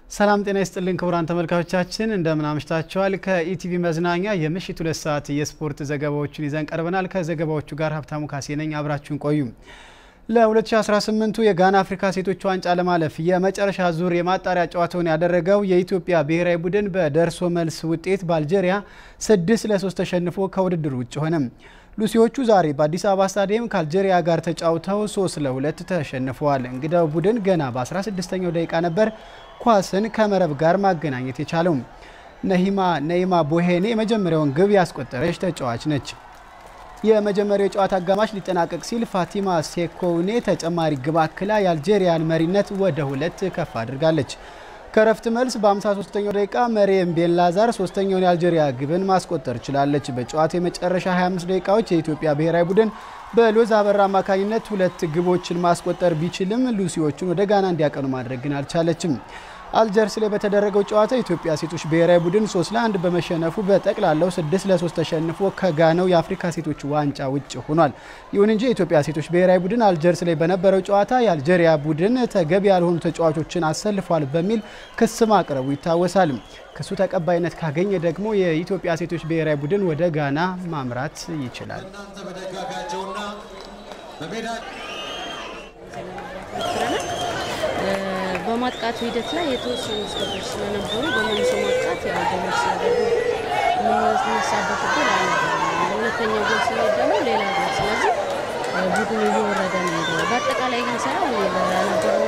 ሰላም ጤና ይስጥልን ክቡራን ተመልካቾቻችን እንደምን አምሽታችኋል። ከኢቲቪ መዝናኛ የምሽት ሁለት ሰዓት የስፖርት ዘገባዎችን ይዘን ቀርበናል። ከዘገባዎቹ ጋር ሀብታሙ ካሴ ነኝ። አብራችሁን ቆዩ። ለ2018ቱ የጋና አፍሪካ ሴቶች ዋንጫ ለማለፍ የመጨረሻ ዙር የማጣሪያ ጨዋታውን ያደረገው የኢትዮጵያ ብሔራዊ ቡድን በደርሶ መልስ ውጤት በአልጄሪያ ስድስት ለሶስት ተሸንፎ ከውድድር ውጭ ሆነ። ሉሲዎቹ ዛሬ በአዲስ አበባ ስታዲየም ከአልጄሪያ ጋር ተጫውተው ሶስት ለሁለት ተሸንፈዋል። እንግዳው ቡድን ገና በ16ኛው ደቂቃ ነበር ኳስን ከመረብ ጋር ማገናኘት የቻለው። ነሂማ ነይማ ቦሄኔ የመጀመሪያውን ግብ ያስቆጠረች ተጫዋች ነች። የመጀመሪያው የጨዋታ አጋማሽ ሊጠናቀቅ ሲል ፋቲማ ሴኮውኔ ተጨማሪ ግብ አክላ የአልጄሪያን መሪነት ወደ ሁለት ከፍ አድርጋለች። ከረፍት መልስ በ53ኛው ደቂቃ መሪየም ቤንላዛር ሶስተኛውን የአልጄሪያ ግብን ማስቆጠር ችላለች። በጨዋታ የመጨረሻ 25 ደቂቃዎች የኢትዮጵያ ብሔራዊ ቡድን በሎዝ አበራ አማካኝነት ሁለት ግቦችን ማስቆጠር ቢችልም ሉሲዎቹን ወደ ጋና እንዲያቀኑ ማድረግ ግን አልቻለችም። አልጀርስ ላይ በተደረገው ጨዋታ የኢትዮጵያ ሴቶች ብሔራዊ ቡድን 3 ለ1 በመሸነፉ በጠቅላላው 6 ለ3 ተሸንፎ ከጋናው የአፍሪካ ሴቶች ዋንጫ ውጭ ሆኗል። ይሁን እንጂ የኢትዮጵያ ሴቶች ብሔራዊ ቡድን አልጀርስ ላይ በነበረው ጨዋታ የአልጄሪያ ቡድን ተገቢ ያልሆኑ ተጫዋቾችን አሰልፏል በሚል ክስ ማቅረቡ ይታወሳል። ክሱ ተቀባይነት ካገኘ ደግሞ የኢትዮጵያ ሴቶች ብሔራዊ ቡድን ወደ ጋና ማምራት ይችላል። በማጥቃቱ ሂደት ላይ የተወሰኑ ስህተቶች ስለነበሩ በመልሶ ማጥቃት ያው ጎል ሲያደርጉ የምንነሳበት እድል አልነበረም። ሁለተኛው ጎል ሲሄድ ደግሞ ሌላ ጎል። ስለዚህ ቡድኑ እየወረደ ነው ሄደው። በአጠቃላይ ግን ሳይሆን በነበረው